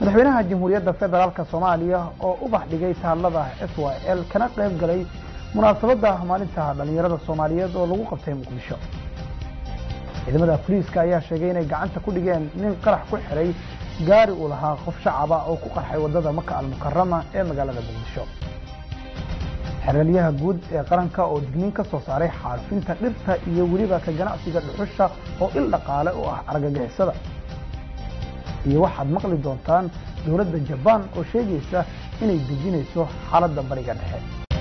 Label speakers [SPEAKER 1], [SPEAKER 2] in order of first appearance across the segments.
[SPEAKER 1] madaxweynaha jamhuuriyadda federaalk soomaaliya oo ubax dhigay taallada s y l kana qayb galay munaasabadda maalinta dhallinyarada soomaaliyeed oo lagu qabtay muqdisho ciidamada boliiska ayaa sheegay inay gacanta ku dhigeen nin qarax ku xiray gaari uu lahaa qof shacaba oo ku qarxay waddada maka almukarama ee magaalada muqdisho xeraalyaha guud ee qaranka oo digniin ka soo saaray xaalufinta dhirta iyo weliba ka ganacsiga dhuxusha oo il dhaqaale u ah argagixisada iyo waxaad maqli doontaan dowladda jabaan oo sheegaysa inay dejinayso xaaladda bariga dhexe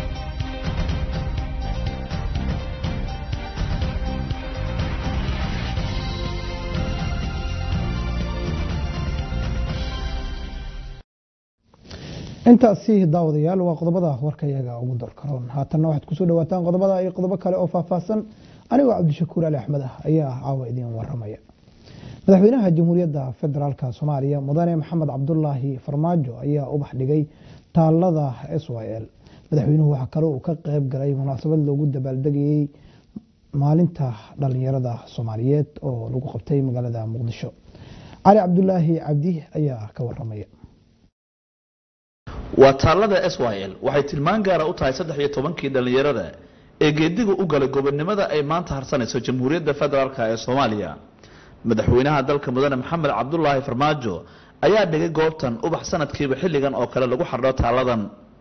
[SPEAKER 1] intaasi daawadayaal waa qodobada warkayaga ugu dorkaroon haatanna waxaad kusoo dhawaataan qodobada iyo qodobo kale oo faahfaahsan anigoo cabdishakuur ali axmed ah ayaa caawa idiin waramaya madaxweynaha jamhuuriyadda federaalk soomaaliya mudane maxamed cabdulaahi farmaajo ayaa ubax dhigay taalada s y l madaxweynuhu waxaa kale uu ka qeyb galay munaasabad loogu dabaaldegayey maalinta dhalinyarada soomaaliyeed oo lagu qabtay magaalada muqdisho cali cabdulaahi cabdi ayaa ka waramaya
[SPEAKER 2] waa taallada s y l waxay tilmaan gaara u tahay saddex iyo tobankii dhallinyarada ee geediga u galay gobonnimada ay maanta harsanayso jamhuuriyadda federaalk ee soomaaliya madaxweynaha dalka mudane maxamed cabdulaahi farmaajo ayaa dhigay goobtan ubax sanadkiiba xilligan oo kale lagu xardho taalladan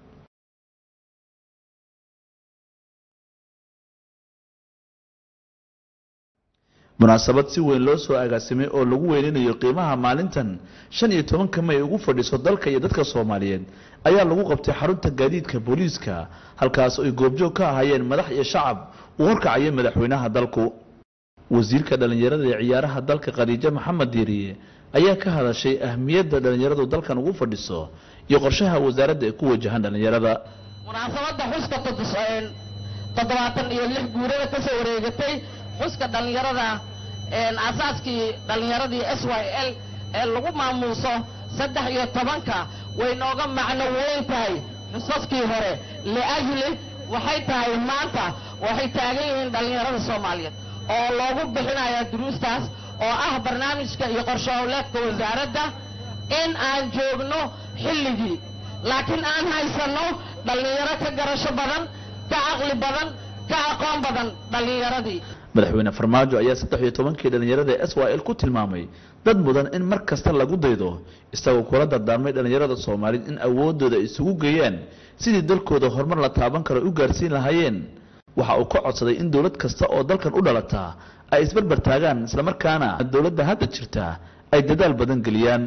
[SPEAKER 2] munaasabad si weyn loo soo agaasimay oo lagu weyninayo qiimaha maalintan shan iyo tobanka may ugu fadhiso dalka iyo dadka soomaaliyeed ayaa lagu qabtay xarunta gaadiidka booliiska halkaas ay goobjoog ka ahaayeen madax iyo shacab uu horkacayay madaxweynaha dalku wasiirka dhallinyarada ee ciyaaraha dalka khadiijo maxamed diiriye ayaa ka hadashay ahmiyadda dhallinyaradu dalkan ugu fadhiso iyo qorshaha wasaaradda ee ku wajahan dhallinyarada
[SPEAKER 3] munaasabadda xuska toddobaatan iyo lix guurada ka soo wareegatay xuska dhallinyarada asaaskii dhallinyaradii s y l ee lagu maamuuso saddex iyo tobanka way nooga macno weyn tahay xusaskii hore liajli waxay tahay maanta waxay taagan yihiin dhallinyarada soomaaliyeed oo loogu bixinaya duruustaas oo ah barnaamijka iyo qorshe howleedka wasaaradda in aan joogno xilligii laakiin aan haysanno dhallinyaro ka garasho badan ka caqli badan ka aqoon badan dhallinyaradii
[SPEAKER 2] madaxweyne farmaajo ayaa saddex iyo tobankii dhallinyarada s y l ku tilmaamay dad mudan in mar kasta lagu daydo isagoo kula dardaarmay dhallinyarada soomaaliyeed in awoodooda isugu geeyaan sidii dalkooda horumar la taaban karo u gaarsiin lahaayeen waxa uu ka codsaday in dowlad kasta oo dalkan u dhalataa ay isbarbar taagaan islamarkaana dowladda hadda jirta ay dadaal badan geliyaan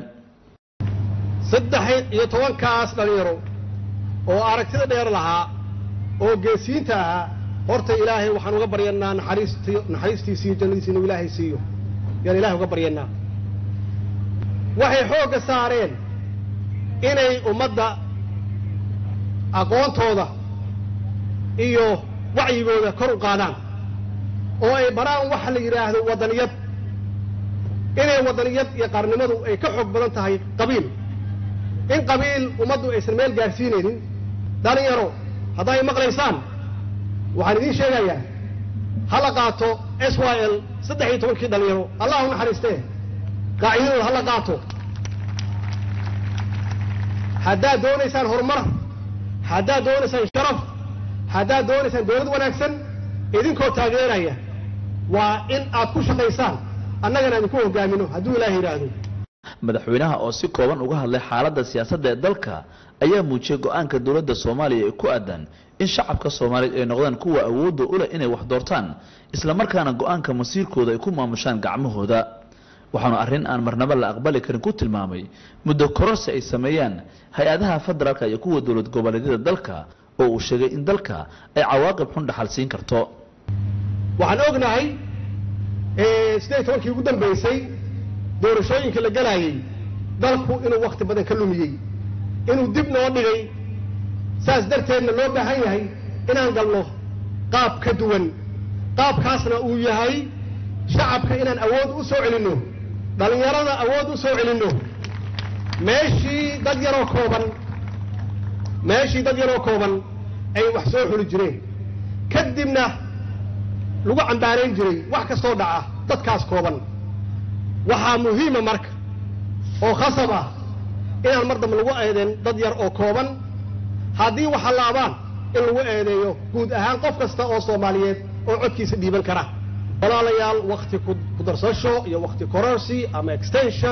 [SPEAKER 4] saddex iyo tobankaas dhallinyaro oo aragtida dheer lahaa oo geesiinta ahaa horta ilaahay waxaan uga baryanaa naxariist naxariistiisa iyo jannadiisa inuu ilaahay siiyo yaan ilahay uga baryanaa waxay xoogga saareen inay ummadda aqoontooda iyo wacyigooda kor u qaadaan oo ay baraan waxa la yidhaahdo waddaniyad inay waddaniyad iyo qaarnimadu ay ka xoog badan tahay qabiil in qabiil ummaddu aysan meel gaadhsiinaynin dhalinyaro hadday maqlaysaan waxaan idiin sheegayaa ha la qaato s y l saddex iyo tobankii dhalinyaro allah u naxariistee qaacidadooda ha la qaato haddaad doonaysaan horumar haddaad doonaysaan sharaf haddaad doonaysaan dowlad wanaagsan idinkoo taageeraya waa in aad ku shaqaysaan annagana idinku hogaamino hadduu ilaah yidhaahdo
[SPEAKER 2] madaxweynaha oo si kooban uga hadlay xaaladda siyaasadda ee dalka ayaa muujiyey go-aanka dowladda soomaaliya ee ku aadan in shacabka soomaaliyeed ay noqdaan kuwa awoodda u leh inay wax doortaan islamarkaana go-aanka masiirkooda ay ku maamushaan gacmahooda waxaanu arrin aan marnaba la aqbali karin ku tilmaamay muddo kororsi ay sameeyaan hay-adaha federaalka iyo kuwa dowlad goboleedyada dalka oo uu sheegay in dalka ay cawaaqib xun dhaxal siin karto
[SPEAKER 4] waxaan ognahay siddeed tobankii ugu dambaysay doorashooyinka la galaayey dalku inuu wakhti badan ka lumiyey inuu dib noo dhigay saas darteedna loo baahan yahay inaan galno qaab ka duwan qaabkaasna uu yahay shacabka inaan awood u soo celinno dhallinyarada awood u soo celinno meeshii dad yaroo kooban meeshii dad yaroo kooban ay wax soo xuli jireen kadibna lagu cambaarayn jiray wax kastoo dhaca dadkaas kooban waxaa muhiima marka oo khasab ah inaan mar dambe lagu eedeen dad yar oo kooban haddii waxa laabaan in lagu eedeeyo guud ahaan qof kasta oo soomaaliyeed oo codkiisa dhiiban kara walaalayaal wakti ku darsasho iyo wakti kororsi ama extension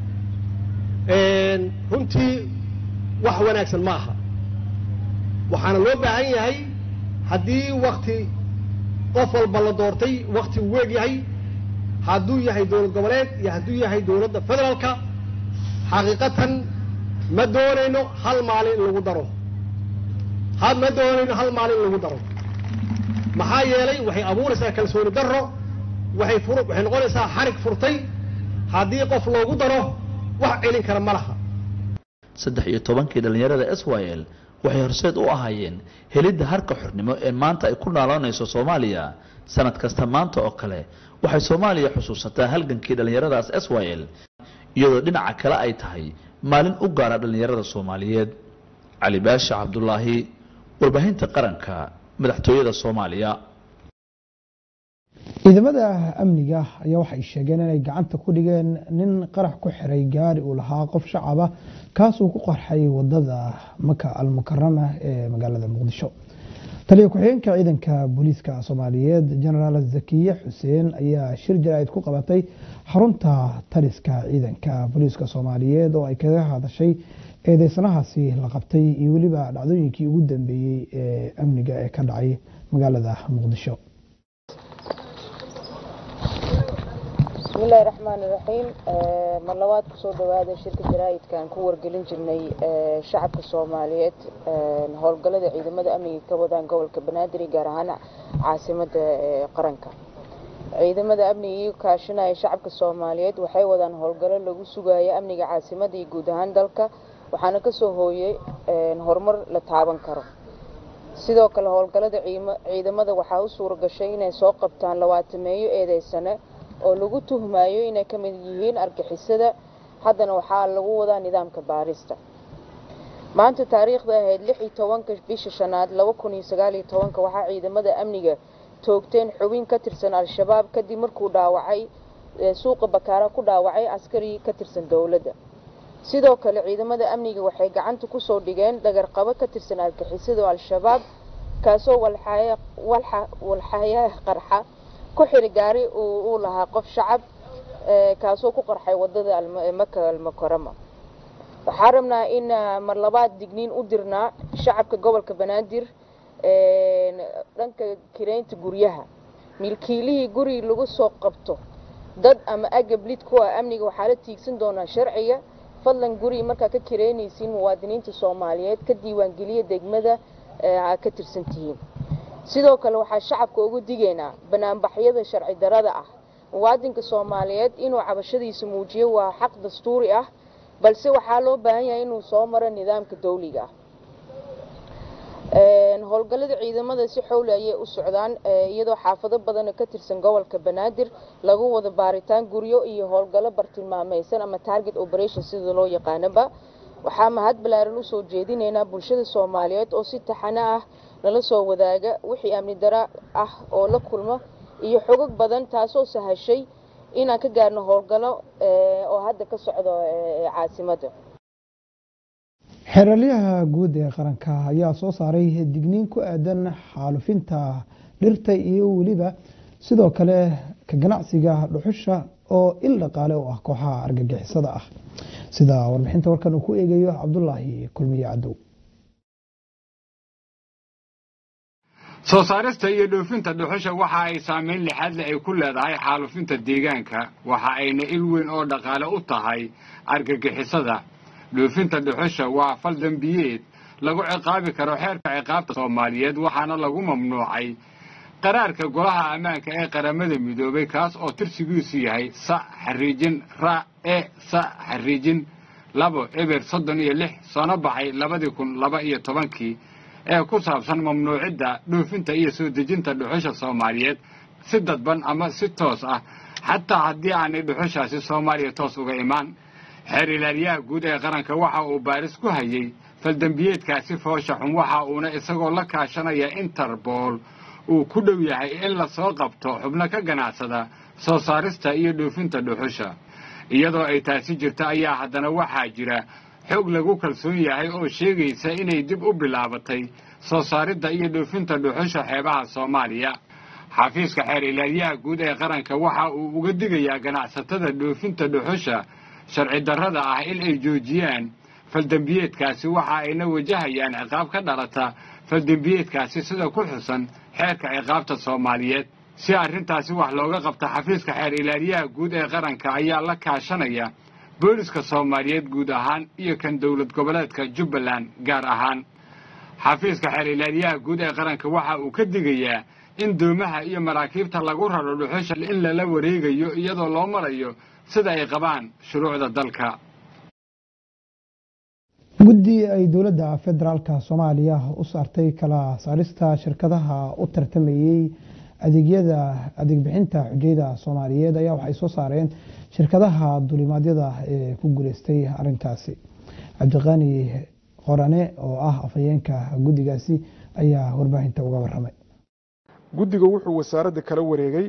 [SPEAKER 4] runtii wax wanaagsan ma aha waxaana loo baahan yahay haddii wakti qof walba la doortay wakti uu weeg yahay hadduu yahay dowlad goboleed iyo hadduu yahay dowladda federaalka xaqiiqatan ma doonayno hal maalin in lagu daro ma doonayno hal maalin in lagu daro maxaa yeelay waxay abuuraysaa kalsooni darro waxay fur waxay noqonaysaa xarig furtay haddii qof loogu daro wax celin kara ma laha
[SPEAKER 2] saddex iyo tobankii dhallinyarada s y l waxay horseed u ahaayeen helidda harka xornimo ee maanta ay ku naaloonayso soomaaliya sanad kasta maanta oo kale waxay soomaaliya xusuusataa halgankii dhallinyaradaas s y l iyadoo dhinaca kale ay tahay maalin u gaara dhallinyarada soomaaliyeed cali baashi cabdulaahi warbaahinta qaranka madaxtooyada soomaaliya
[SPEAKER 1] ciidamada amniga ayaa waxay sheegeen inay gacanta ku dhigeen nin qarax ku xiray gaari uu lahaa qof shacaba kaasuu ku qarxay wadada maka almukarama ee magaalada muqdisho taliya ku-xigeenka ciidanka booliiska soomaaliyeed jenaraal zakiye xuseen ayaa shir jaraa'id ku qabatay xarunta taliska ciidanka booliiska soomaaliyeed oo ay kaga hadashay eedeysanahaasi la qabtay iyo weliba dhacdooyinkii ugu dambeeyey ee amniga ee ka dhacay magaalada muqdisho
[SPEAKER 5] bismillahi raxmaani raxiim mar labaad kusoo dhawaada shirka jaraa'idka aan ku wargelin jirnay shacabka soomaaliyeed howlgallada ciidamada amniga ka wadaan gobolka banaadir gaar ahaan caasimada qaranka ciidamada amniga kaashanaya shacabka soomaaliyeed waxay wadaan howlgallo lagu sugayo amniga caasimada iyo guud ahaan dalka waxaana kasoo hooyey horumar la taaban karo sidoo kale howlgallada ciidamada waxaa u suura gashay inay soo qabtaan labaatameeyo eedeysane oo lagu tuhmayo inay ka mid yihiin argixisada haddana waxaa lagu wadaa nidaamka baarista maanta taariikhda ahayd lix iyo tobanka bisha shanaad laba kun iyo sagaal iyo tobanka waxaa ciidamada amniga toogteen xubin ka tirsan al-shabaab kadib markuu dhaawacay suuqa bakaara ku dhaawacay askari ka tirsan dowladda sidoo kale ciidamada amniga waxay gacanta kusoo dhigeen dhagarqabo ka tirsan argixisada al-shabaab kaasoo walxayaa qarxa ku xiri gaari uu lahaa qof shacab kaasoo ku qarxay wadada maka almukarama waxaa rabnaa in mar labaad digniin u dirnaa shacabka gobolka banaadir dhanka kireynta guryaha milkiilihii guri lagu soo qabto dad ama agab lid kuwa amniga waxaa la tiigsan doonaa sharciga fadlan guri markaa ka kireynaysiin muwaadiniinta soomaaliyeed ka diiwaangeliya degmada aa ka tirsan tihiin sidoo kale waxaa shacabka ugu digaynaa banaanbaxyada sharci darada ah muwaadinka soomaaliyeed inuu cabashadiisa muujiyo waa xaq dastuuri ah balse waxaa loo baahan yahay inuu soo maro nidaamka dawliga ah howlgallada ciidamada si xowli ayay u socdaan iyadoo xaafado badan ka tirsan gobolka banaadir lagu wada baaritaan guryo iyo howlgallo bartilmaameysan ama target operation sida loo yaqaanaba waxaa mahad balaaran usoo jeedinaynaa bulshada soomaaliyeed oo si taxano ah nala soo wadaaga wixii amni dara ah oo la kulmo iyo xogog badan taasoo sahashay inaan ka gaarno howlgallo oo hadda ka socdo caasimada
[SPEAKER 1] xeeralyaha guud ee qaranka ayaa soo saaray digniin ku aadan xaalufinta dhirta iyo weliba sidoo kale ka ganacsiga dhuxusha oo il dhaqaale u ah kooxaha argagixisada ah sida warbixinta warkan uu ku eegayo cabdulaahi kulmiye cadow
[SPEAKER 6] soo saarista iyo dhoofinta dhuxusha waxa ay saamayn lixaadle ay ku leedahay xaalufinta deegaanka waxa ayna il weyn oo dhaqaale u tahay argagixisada dhoofinta dhuxusha waa fal dembiyeed lagu ciqaabi karo xeerka ciqaabta soomaaliyeed waxaana lagu mamnuucay qaraarka golaha ammaanka ee qaramada midoobay kaas oo tirsigiisu yahay sa xariijin ra e sa xariijin labo eber soddon iyo lix soona baxay labadii kun laba iyo tobankii ee ku saabsan mamnuucidda dhoofinta iyo soo dejinta dhuxusha soomaaliyeed si dadban ama si toos ah xataa haddii aanay dhuxushaasi soomaaliya toos uga imaan xeer ilaaliyaha guud ee qaranka waxa uu baaris ku hayey faldembiyeedkaasi foosha xun waxa uuna isagoo la kaashanaya interbool uu ku dhow yahay in la soo qabto xubno ka ganacsada soo saarista iyo dhoofinta dhuxusha iyadoo ay taasi jirto ayaa haddana waxaa jira xog lagu kalsoon yahay oo sheegaysa inay dib u bilaabatay soo saaridda iyo dhoofinta dhuxusha xeebaha soomaaliya xafiiska xeer ilaaliyaha guud ee qaranka waxa uu uga digayaa ganacsatada dhoofinta dhuxusha sharci darrada ah in ay joojiyaan faldembiyeedkaasi waxa ayna wajahayaan ciqaab ka dhalata faldembiyeedkaasi sida ku xusan xeerka ciqaabta soomaaliyeed si arrintaasi wax looga qabta xafiiska xeer ilaaliyaha guud ee qaranka ayaa la kaashanaya booliska soomaaliyeed guud ahaan iyo kan dowlad goboleedka jubbaland gaar ahaan xafiiska xeer ilaaliyaha guud ee qaranka waxa uu ka digayaa in doomaha iyo maraakiibta lagu raro dhuxusha in lala wareegayo iyadoo loo marayo sida ay qabaan shuruucda dalka
[SPEAKER 1] guddi ay dowladda federaalka soomaaliya u saartay kala saarista shirkadaha u tartamayey adeegyada adeegbixinta xujayada soomaaliyeed ayaa waxay soo saareen shirkadaha dulimaadyada ee ku guuleystay arintaasi cabdiqaani qorane oo ah afhayeenka guddigaasi ayaa warbaahinta uga waramay
[SPEAKER 7] guddiga wuxuu wasaaradda kala wareegay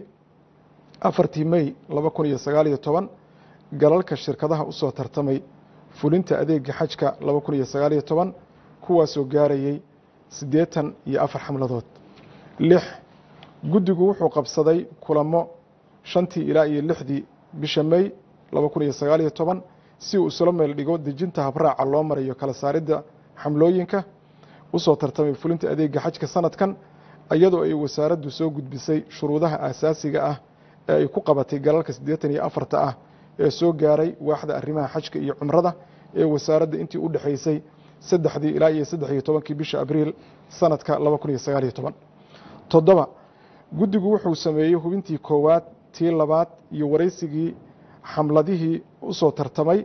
[SPEAKER 7] afartii mey laba kun iyo sagaal iyo toban galalka shirkadaha usoo tartamay fulinta adeega xajka laba kun iyo sagaal iyo toban kuwaasoo gaarayey siddeetan iyo afar xamladood lix guddigu wuxuu qabsaday kulamo shantii ilaa iyo lixdii bisha mey laba kun iyo sagaal iyo toban si uu isla meel dhigo dejinta habraaca loo marayo kala saaridda xamlooyinka usoo tartamay fulinta adeega xajka sanadkan iyadoo ay wasaaraddu soo gudbisay shuruudaha aasaasiga ah ee ay ku qabatay galalka siddeetan iyo afarta ah ee soo gaaray waaxda arrimaha xajka iyo cumrada ee wasaaradda intii u dhexaysay saddexdii ilaa iyo saddex iyo tobankii bisha abriil sanadka laba kun iyo sagaal iyo toban toddoba guddigu wuxuu sameeyey hubintii koowaad tii labaad iyo waraysigii xamladihii usoo tartamay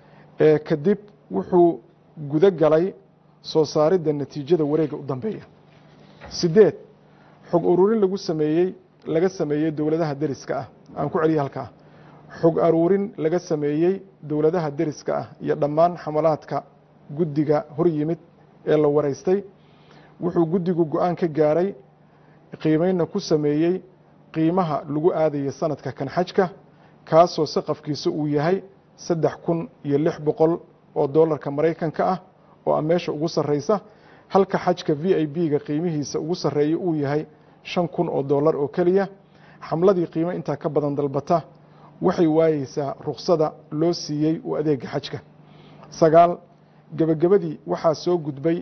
[SPEAKER 7] ee kadib wuxuu gudo galay soo saaridda natiijada wareegga u dambeeya siddeed xog ururin lagu sameeyey laga sameeyey dowladaha deriska ah aan ku celiya halkaa xog aruurin laga sameeyey dowladaha deriska ah iyo dhammaan xamalaadka guddiga hor yimid ee la waraystay wuxuu guddigu go-aan ka gaaray qiimeynna ku sameeyey qiimaha lagu aadaya sanadka kan xajka kaasoo saqafkiisa uu yahay saddex kun iyo lix boqol oo doolarka maraykanka ah oo a meesha ugu sarraysa halka xajka v i b-ga qiimihiisa ugu sarreeya uu yahay shan kun oo doolar oo keliya xamladii qiimo intaa ka badan dalbata waxay waayeysaa ruksada loo siiyey u adeega xajka sagaal gebagabadii waxaa soo gudbay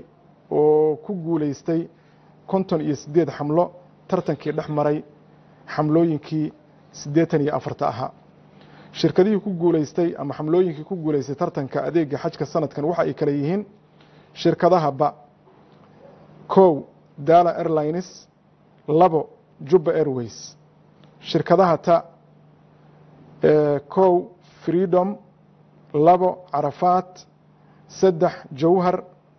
[SPEAKER 7] oo ku guulaystay konton iyo siddeed xamlo tartankii dhex maray xamlooyinkii siddeetan iyo afarta ahaa shirkadihii ku guulaystay ama xamlooyinkii ku guulaystay tartanka adeega xajka sanadkan waxa ay kale yihiin shirkadaha ba kow dala airlines labo jubba airways shirkadaha ta kow freedom labo carafaat saddex jawhar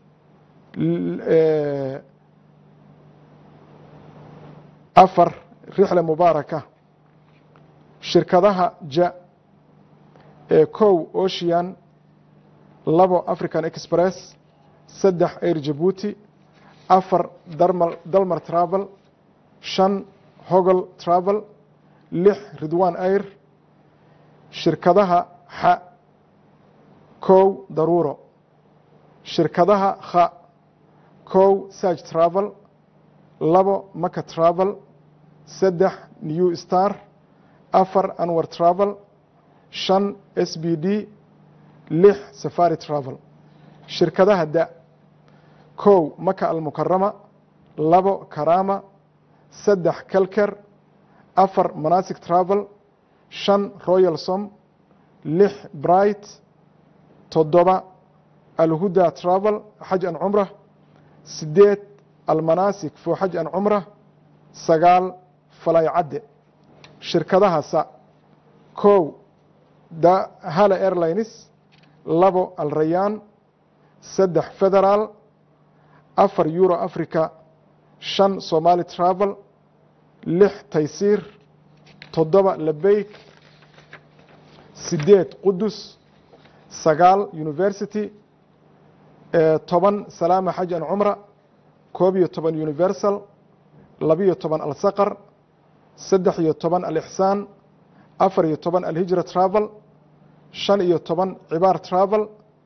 [SPEAKER 7] afar rixle mubaaraka shirkadaha ja ee kow ocean labo african express saddex air jabuuti afar dalmar travel shan hogol travel lix ridwan air shirkadaha xa kow daruuro shirkadaha kha kow sarg travel labo maka travel saddex new star afar anwar travel shan s b d lix safari travel shirkadaha da kow maka almukarama labo karama saddex kalker afar manasig travel shan royal som lix bright toddoba alhuda travel xaj an cumra sideed almanasik fo xaj an cumra sagaal falay cadde shirkadahaasa kow hala airlines labo alrayaan saddex federaal afar euro africa shan somali travel lix taysiir toddoba labeyk sideed qudus sagaal university toban salaama xaj an cumra koob iyo toban universal labiyo toban alsaqar saddex iyo toban alixsaan afar iyo toban alhijra travel shan iyo toban cibaar travel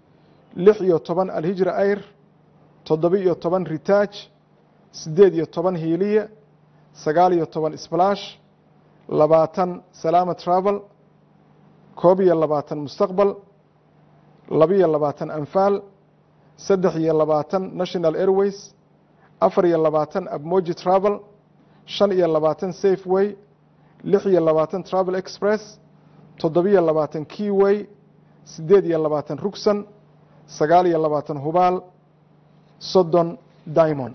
[SPEAKER 7] lix iyo toban alhijra ayr toddoba-iyo toban ritaaj siddeed iyo toban hiiliye sagaal iyo toban splash labaatan salaama travel koob iyo labaatan mustaqbal labiyo labaatan anfaal saddex iyo labaatan national airways afar iyo labaatan abmoji travel shan iyo labaatan safeway lix iyo labaatan travel express toddobiyo labaatan keyway siddeed iyo labaatan rugsan sagaal iyo labaatan hubaal soddon diamond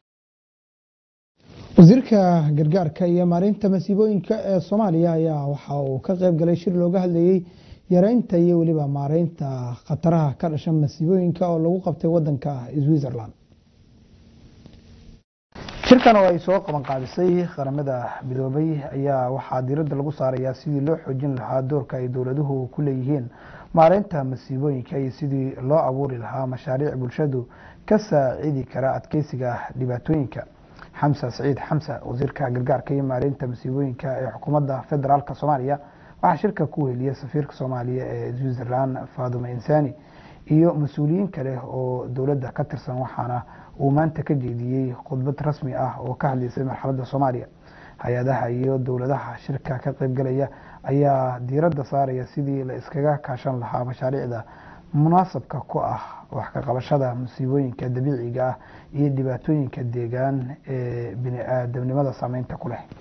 [SPEAKER 1] wasiirka gargaarka iyo maareynta masiibooyinka ee soomaaliya ayaa waxa uu ka qayb galay shir looga hadlayey yareynta iyo weliba maareynta khataraha ka dhasha masiibooyinka oo lagu qabtay wadanka switzerland shirkan oo ay soo qaban qaadisay qaramada midoobay ayaa waxaa diiradda lagu saarayaa sidii loo xoojin lahaa doorka ay dowladuhu ku leeyihiin maareynta masiibooyinka iyo sidii loo abuuri lahaa mashaariic bulshadu ka saacidi kara adkeysiga dhibaatooyinka xamsa saciid xamsa wasiirka gargaarka iyo maareynta masiibooyinka ee xukuumadda federaalk soomaaliya waxaa shirka ku weheliyay safiirka soomaaliya ee switzerland faaduma insani iyo mas-uuliyiin kale oo dowladda ka tirsan waxaana uu maanta ka jeediyey khudbad rasmi ah oo ka hadlaysay marxaladda soomaaliya hay-adaha iyo dowladaha shirka ka qaybgalaya ayaa diiradda saaraya sidii la iskaga kaashan lahaa mashaariicda munaasabka ku ah wax ka qabashada masiibooyinka dabiiciga ah iyo dhibaatooyinka deegaan ee bini-aadamnimada saameynta ku leh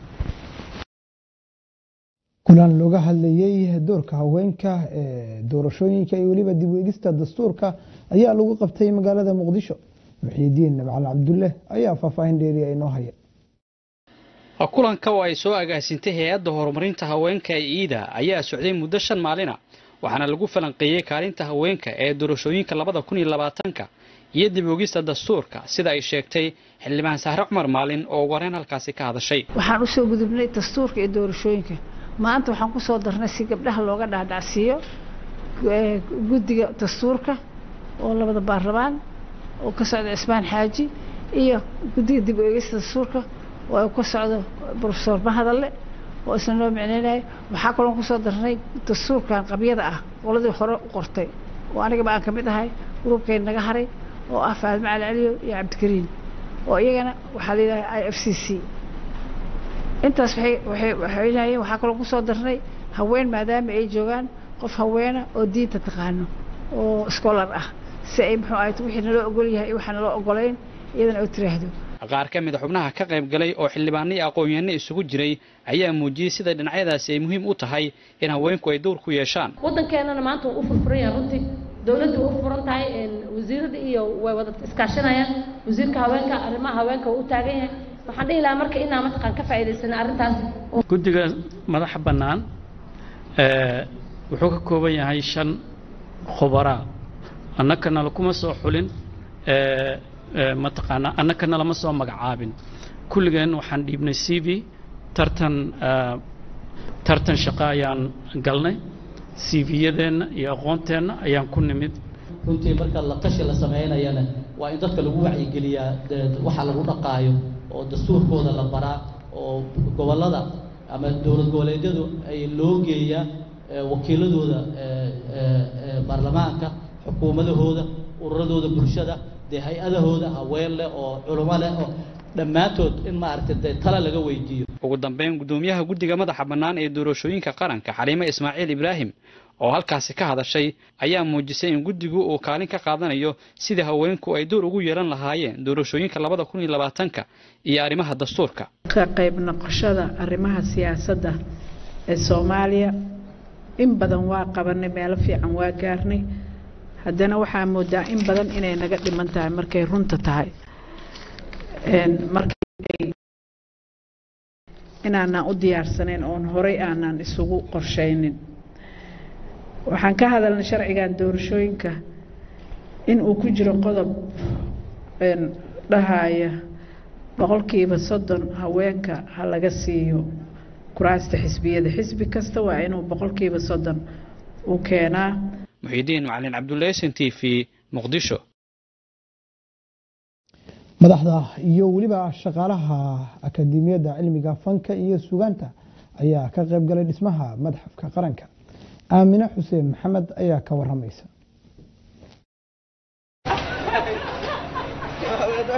[SPEAKER 1] kulan looga hadlayey doorka haweenka ee doorashooyinka iyo weliba dib u egista dastuurka ayaa lagu qabtay magaalada muqdisho muxiidiin macalin cabdulle ayaa faahfaahin dheeriya inoo haya
[SPEAKER 8] kulanka oo ay soo agaasintay hay-adda horumarinta haweenka ee iida ayaa socday muddo shan maalina waxaana lagu falanqeeyey kaalinta haweenka ee doorashooyinka labada kun iyo labaatanka iyo dib ogista dastuurka sida ay sheegtay xildhibaan sahre cumar maalin oo wareen halkaasi ka hadashay
[SPEAKER 9] waxaan usoo gudubnay dastuurka iyo doorashooyinka maanta waxaan kusoo darnay si gabdhaha looga dhaadhacsiiyo guddiga dastuurka oo labada baarlamaan oo ka socda cismaan xaaji iyo guddiga dib u eegista dastuurka oo ay ka socdo profesor mahadalle oo isna noo micneynayo waxaa kaloo kusoo darnay dastuurkan qabyada ah qoladii hore u qortay oo anigaba aan ka mid ahay gruubkeen naga haray oo ah faadimo cali caliyo iyo cabdikariin oo iyagana waxaa layidhaha i f c c intaas waxay waxay waxaynayeen waxaa kaloo kusoo darnay haween maadaama ay joogaan qof haweena oo diinta taqaano oo scholar ah si ay muxuu ahayd wixii naloo ogol yahay iyo waxaan naloo ogolayn iyadana oo tiraahdo
[SPEAKER 8] qaar ka mid a xubnaha ka qayb galay oo xildhibaano iyo aqoon-yahano isugu jiray ayaa muujiyey sida dhinacyadaasi ay muhiim u tahay in haweenku ay dowr ku yeeshaan
[SPEAKER 10] waddankeenana maanta wuu u furfuran yahay runtii dowladdu way u furan tahay wasiirada iyo way wada iskaashanayaan wasiirka haweenka arrimaha haweenka wuu u taagan yahay waxaan dhihi lahaa marka inaa mataqaan ka faa'iidaysana arrintaas
[SPEAKER 11] guddiga madaxa bannaan wuxuu ka kooban yahay shan khubaraa annakana lakuma soo xulin mataqaanaa annakana lama soo magacaabin kulligeen waxaan dhiibnay c v tartan tartan shaqo ayaan galnay c v-yadeenna iyo aqoonteenna ayaan ku nimid
[SPEAKER 12] runtii marka la tashi la sameynayana waa in dadka lagu wacyigeliyaa waxa lagu dhaqaayo oo dastuurkooda la baraa oo gobollada ama dowlad goboleedyadu ay loo geeyaa wakiiladooda baarlamaanka xukuumadahooda ururadooda bulshada dee hay-adahooda haween leh oo culimo leh oo dhammaantood in maaragtay dee tala laga weydiiyo
[SPEAKER 8] ugu dambeyn guddoomiyaha guddiga madaxa bannaan ee doorashooyinka qaranka xaliime ismaaciil ibraahim oo halkaasi ka hadashay ayaa muujisay in guddigu uu kaalin ka qaadanayo sidii haweenku ay door ugu yeelan lahaayeen doorashooyinka labada kun iyo labaatanka iyo arrimaha dastuurka
[SPEAKER 13] ka qayb noqoshada arrimaha siyaasadda ee soomaaliya in badan waa qabanay meelo fiican waa gaarnay haddana waxaa moodaa in badan inay naga dhiman tahay markay runta tahay markay inaanaan u diyaarsanayn oon horay aanaan isugu qorshaynin waxaan ka hadalnay sharcigan doorashooyinka in uu ku jiro qodob dhahaya boqolkiiba soddon haweenka ha laga siiyo kuraasta xisbiyada xisbi kasta waa inuu boqolkiiba soddon u keenaa
[SPEAKER 8] muxiidiin macalin cabdullaasin t v muqdisho
[SPEAKER 1] madaxda iyo weliba shaqaalaha akademiyadda cilmiga fanka iyo sugaanta ayaa ka qayb galay dhismaha madxafka qaranka aamine xuseen maxamed ayaa ka waramaysa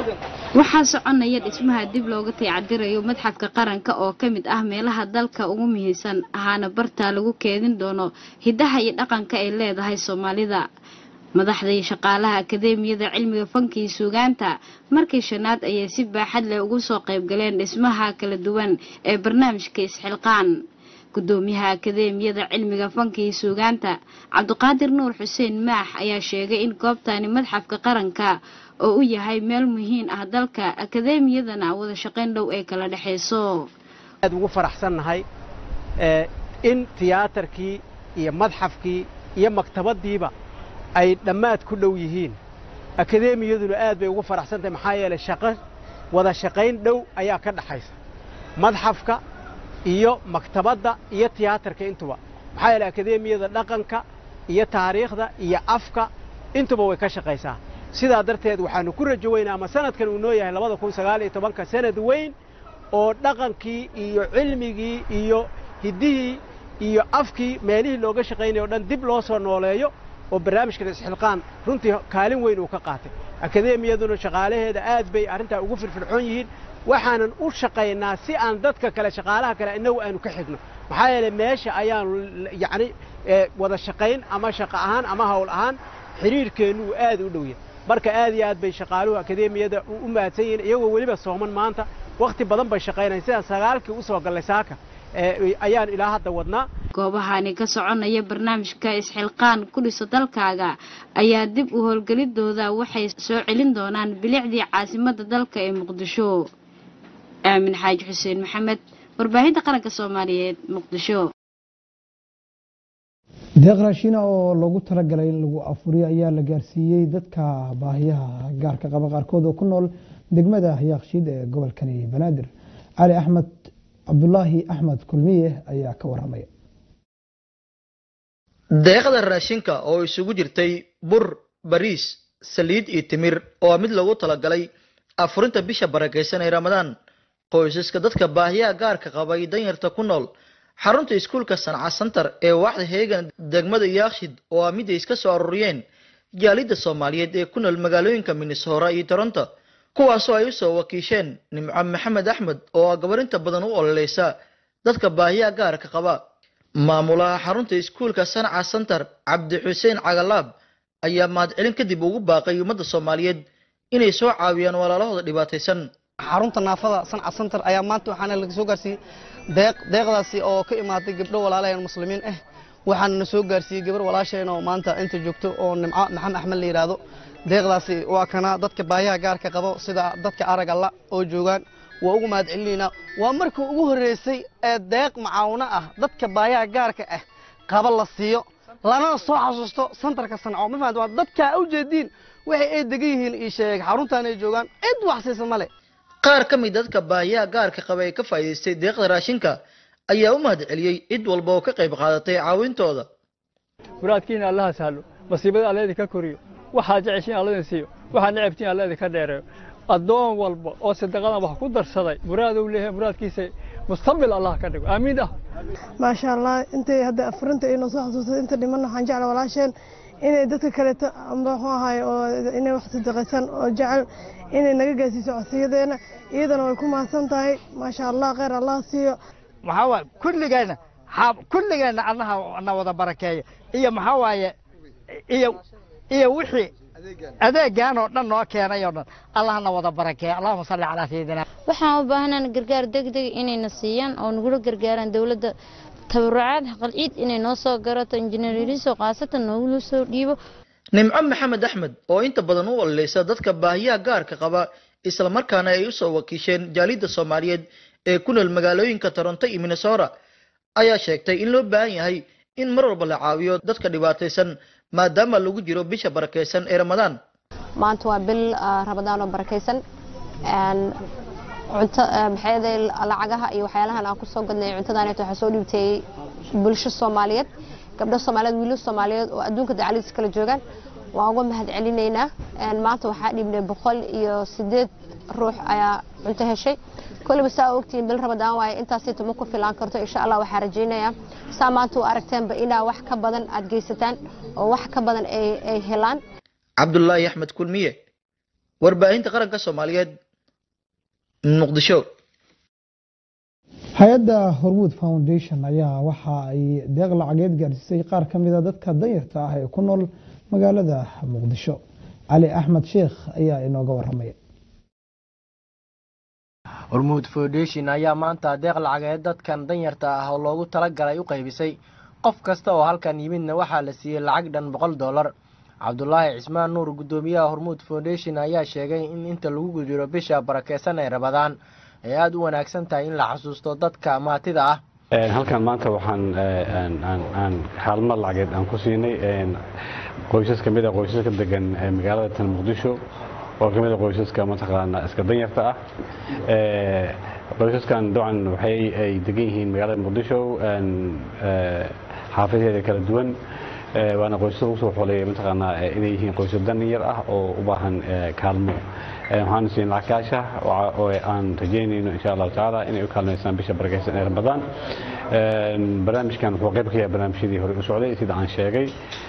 [SPEAKER 14] waxaa soconaya dhismaha dib looga taycadirayo madxafka qaranka oo ka mid ah meelaha dalka ugu muhiimsan ahaana bartaa lagu keedin doono hiddaha iyo dhaqanka ay leedahay soomaalida madaxda iyo shaqaalaha akadeemiyada cilmiga fanka iyo suugaanta markii shanaad ayay si baaxad leh ugu soo qayb galeen dhismaha kala duwan ee barnaamijka isxilqaan gudoomiyaha akadeemiyada cilmiga fanka iyo suugaanta cabdiqaadir nuur xuseen maax ayaa sheegay in goobtani madxafka qaranka oo u yahay meel muhiim ah dalka akadeemiyadana wada shaqayn dhow ee kala dhexayso
[SPEAKER 15] aad ugu faraxsannahay in tiyaatarkii iyo madxafkii iyo maktabaddiiba ay dhammaad ku dhow yihiin akadeemiyaduna aad bay ugu faraxsantahay maxaa yeelay shaqo wada shaqayn dhow ayaa ka dhaxaysa madxafka iyo maktabadda iyo tiyaatarka intuba maxaa yeelay akadeemiyada dhaqanka iyo taariikhda iyo afka intuba way ka shaqaysaa sidaa darteed waxaanu ku rajo weynaa ama sanadkan uu noo yahay labada kun sagaal iyo tobanka sanad weyn oo dhaqankii iyo cilmigii iyo hiddihii iyo afkii meelihii looga shaqaynaya o dhan dib loo soo nooleeyo oo barnaamijkan isxilqaan runtii kaalin weyn uu ka qaatay akadeemiyaduna shaqaalaheeda aad bay arrintaa ugu firfircoon yihiin waxaanan u shaqaynaa si aan dadka kale shaqaalaha kale innagu aanu ka xigno maxaa yeelay meesha ayaanu yacni wada shaqayn ama shaqo ahaan ama hawl ahaan xiriirkeennu uu aad u dhow yahay marka aad iyo aad bay shaqaaluhu akadeemiyada u mahadsan yihiin iyagoo weliba sooman maanta wakhti badan bay shaqaynayan sidaan sagaalkii u soo gallay saaka ayaan ilaa hadda wadnaa
[SPEAKER 14] goobahani ka soconaya barnaamijka isxilqaan ku dhiso dalkaaga ayaa dib u howlgelidooda waxay soo celin doonaan bilicdii caasimadda dalka ee muqdisho aamin xaaji xuseen maxamed warbaahinta qaranka soomaaliyeed muqdisho
[SPEAKER 1] deeq raashina oo loogu talagalay in lagu afuriyo ayaa la gaarsiiyey dadka baahiyaha gaarka qaba qaarkood oo ku nool degmada yaaqshiid ee gobolkani banaadir cali axmed cabdulaahi axmed kulmiye ayaa ka waramaya
[SPEAKER 16] deeqda raashinka oo isugu jirtay bur bariis saliid iyo timir oo mid lagu talagalay afurinta bisha barakaysan ee ramadaan qoysaska dadka baahiyaha gaarka qaba iyo danyarta ku nool xarunta iskuulka sanca santar ee waaxda heegan degmada yaakshid oo ah mid ay iska soo aruuriyeen jaalidda soomaaliyeed ee ku nool magaalooyinka minnesota iyo toronto kuwaasoo ay usoo wakiisheen nimco maxamed axmed oo ah gabarinta badan u ololeysa dadka baahiyaha gaarka qaba maamulaha xarunta iskuulka sanca santar cabdi xuseen cagalaab ayaa mahadcelin kadib ugu baaqay ummadda soomaaliyeed inay soo caawiyaan walaalahooda dhibaataysan
[SPEAKER 17] xarunta naafada sanca santar ayaa maanta waxaana laga soo gaarsiiyey deeq deeqdaasi oo ka imaatay gabdho walaalaheen muslimiin ah waxaana na soo gaarsiiyey gabar walaasheen oo maanta inta joogto oo nimco maxamed axmed la yidhaahdo deeqdaasi waa kana dadka baahiyaha gaarka qabo sida dadka arag alla oo joogaan waa ugu mahad celinaynaa waa markii ugu horreysay ee deeq macaawino ah dadka baahiyaha gaarka ah qaba la siiyo lanana soo xasuusto santarka sanco ma fahamta waa dadka u jeediin waxay ay degan yihiin ii sheeg xaruntan ay joogaan cid wax siisa male
[SPEAKER 16] qaar ka mid dadka baahiyaha gaarka qaba ee ka faa'iidaystay deeqda raashinka ayaa u mahad celiyey cid walba oo ka qayb qaadatay caawintooda
[SPEAKER 18] muraadkiina allaha sahlo masiibada alla idinka koriyo waxaad jeceshiin alla idin siiyo waxaad necabtiin alla idinka dheereeyo addoon walba oo sadaqadan wax ku darsaday muraadou leeyahay muraadkiisa mustabil allah ka dhigo aamiin ah
[SPEAKER 19] maasha allah intay hadda afurinta inoo soo xasuustay inta dhiman waxaan jecla walaasheen inay dadka kaleeto muxuu ahaay oo inay wax sadaqaysan oo jecel inay naga gaarsiiso codsiyadeena iyadana way ku mahadsan tahay maasha allah kheyr allah siiyo
[SPEAKER 20] maxaa waaye kulligeenna kulligeenna annaha na wada barakeeya iyo maxaa waaye iyo iyo wixii adeegan oo dhan noo keenay oo dhan allahna wada barakeeya allahuma salli calaa sayidina
[SPEAKER 21] waxaan u baahnaan gargaar degdeg inayna siiyaan oo nagula gargaaraan dowladda tabarucaad qalciid inay noo soo garato injineeriso khaasatan noogula soo dhiibo
[SPEAKER 16] nimco maxamed axmed oo inta badan u ololeysa dadka baahiyaha gaarka qaba islamarkaana ay usoo wakiisheen jaalidda soomaaliyeed ee ku nool magaalooyinka toronto iyo minnesota ayaa sheegtay in loo baahan yahay in mar walba la caawiyo dadka dhibaataysan maadaama lagu jiro bisha barakaysan ee ramadaan
[SPEAKER 22] maanta waa bil ramadaan oo barakaysan cunto maxayada lacagaha iyo waxyaalahan aan kusoo gadnay cuntadaaneet waxaa soo dhiibtay bulsho soomaaliyeed gabdho soomaaliyeed wiilo soomaaliyeed oo adduunka dacalidiis kala joogaan waan uga mahad celinaynaa maanta waxaa dhiibnay boqol iyo sideed ruux ayaa cunto heshay kolliba saa ogtihiin bil ramadaan waaye intaasii tuma ku filaan karto insha allah waxaa rajaynayaa saa maanta u aragteenba inaa wax ka badan aad geysataan oo wax ka badan ay helaan
[SPEAKER 16] cabdulaahi axmed kulmiye warbaahinta qaranka soomaaliyeed muqdisho
[SPEAKER 1] hay-adda horwood foundation ayaa waxa ay deeq lacageed gaarsiisay qaar ka mida dadka danyarta ah ee ku nool magaalada muqdisho cali axmed sheekh ayaa inooga waramaya
[SPEAKER 3] hormuud foundation ayaa maanta deeq lacageed dadkan danyarta ah oo loogu talagalay u qaybisay qof kasta oo halkan yimidna waxaa la siiyey lacag dhan boqol dollar cabdulaahi cismaan nuur guddoomiyaha hormuud foundation ayaa sheegay in inta lagu jiro bisha barakeysan ee rabadaan ay aada u wanaagsan tahay in la xasuusto dadka maatida ah
[SPEAKER 4] halkan maanta waxaan aan kaalmo lacageed aan ku siinay qoysas ka mid a qoysaska degan magaalada tan muqdisho oo ka mid a qoysaska mataqaana iska danyarta ah qoysaskan dabcan waxay ay degan yihiin magaalada muqdisho xaafadeeda kala duwan waana qoysas lagu soo xoleeyay mataqaanaa inay yihiin qoysas danyar ah oo u baahan kaalmo waxaan siin lacag kaasha oo aan rajeynayno insha allahu tacaala inay u kaalmaysaan bisha barakeysan ee ramadaan barnaamijkan wuxuu qayb ka yahay barnaamijyadii hore u socday sida aan sheegay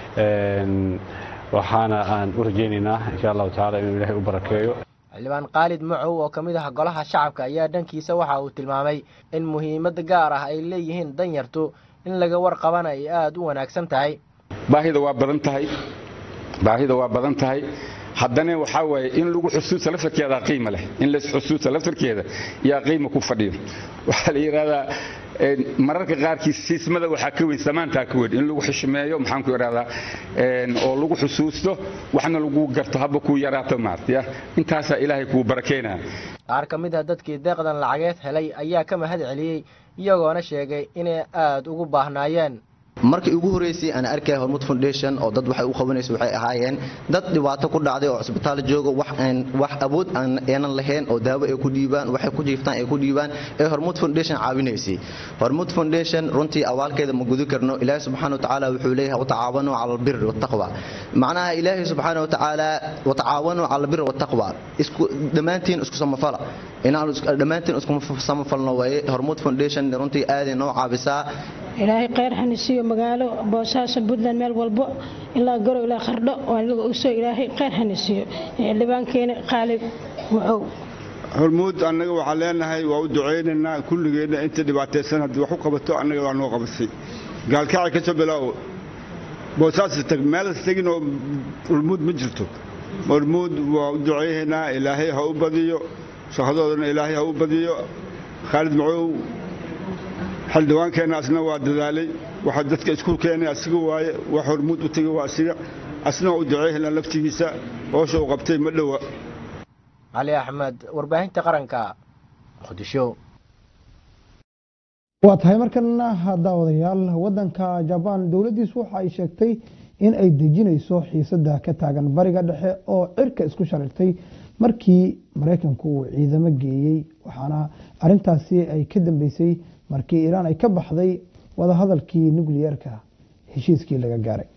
[SPEAKER 4] waxaana aan u rajeynaynaa insha allahu tacaala inuu ilaahay u barakeeyo
[SPEAKER 3] xildhibaan khaalid macow oo ka mid ah golaha shacabka ayaa dhankiisa waxa uu tilmaamay in muhiimad gaar ah ay leeyihiin danyartu in laga warqabana ay aada u wanaagsan tahay
[SPEAKER 23] baahida waa badan tahay baahida waa badan tahay haddana waxaa waaye in lagu xusuusta laftarkeeda qiima leh in la xusuusta laftarkeeda yaa qiima ku fadhiyo waxaa la yidhahdaa mararka qaarkiis siismada waxaa ka weyn samaantaa ka weyn in lagu xishmeeyo maxaan ku idhahdaa oo lagu xusuusto waxna lagu garto haba kuu yaraato maartaya intaasaa ilaahay kuu barakeynaya
[SPEAKER 3] qaar ka mid ah dadkii deeqdan lacageed helay ayaa ka mahad celiyey iyagoona sheegay inay aada ugu baahnaayeen
[SPEAKER 24] markii ugu horeysay aan arkay hormud foundation oo dad waxay u qabanayso waxay ahaayeen dad dhibaato ku dhacday oo cusbitaal jooga wax aan wax awood aan aanan lahayn oo daawo ay ku dhiibaan waxay ku jiiftaan ay ku dhiibaan ee hormud foundation caawinaysay hormud foundation runtii awaalkeeda ma gudi karno ilaahay subxaana watacaala wuxuu leeyahay watacaawanuu cala albiri wattaqwa macnaha ilaahay subxaana watacaala watacaawanuu cala albiri wattaqwa isku dhammaantiin isku samafala inaan dhammaantiin isku samafalno waaye hormud foundation runtii aaday noo caabisaa
[SPEAKER 25] ilaahay kheyr hanisiiyo magaalo boosaaso puntland meel walbo ilaa garow ilaa qardho oo aniga usoo ilaahay kheyr hanisiiyo xildhibaankeena qaalib wuxow
[SPEAKER 26] hormuud annaga waxaan leenahay waa u ducaynaynaa kulligeenna inta dhibaataysan haddii wax u qabato annaga waa noo qabatay gaalkacay ka soo bilaawo boosaas tag meelas tegin oo hormuud ma jirto hormuud waa u ducaynaynaa ilaahay ha u badiyo shaqadoodana ilaahay ha u badiyo khaalid macow xildhibaankeenna asna waa dadaalay waxaa dadka isku keenay asiga waaye wax hormuud u tegay waa asiga asna waa u duceeyhela laftigiisa hoosha uu qabtay ma dhowa
[SPEAKER 3] cali axmed warbaahinta qaranka muqdisho
[SPEAKER 1] waa tahay markana daawadayaal wadanka jabaan dowladdiisu waxa ay sheegtay in ay dejinayso xiisada ka taagan bariga dhexe oo cirka isku sharirtay markii maraykanku uu ciidamo geeyey waxaana arintaasi ay ka dambeysay markii iiraan ay ka baxday wadahadalkii nukliyeerka heshiiskii laga gaaray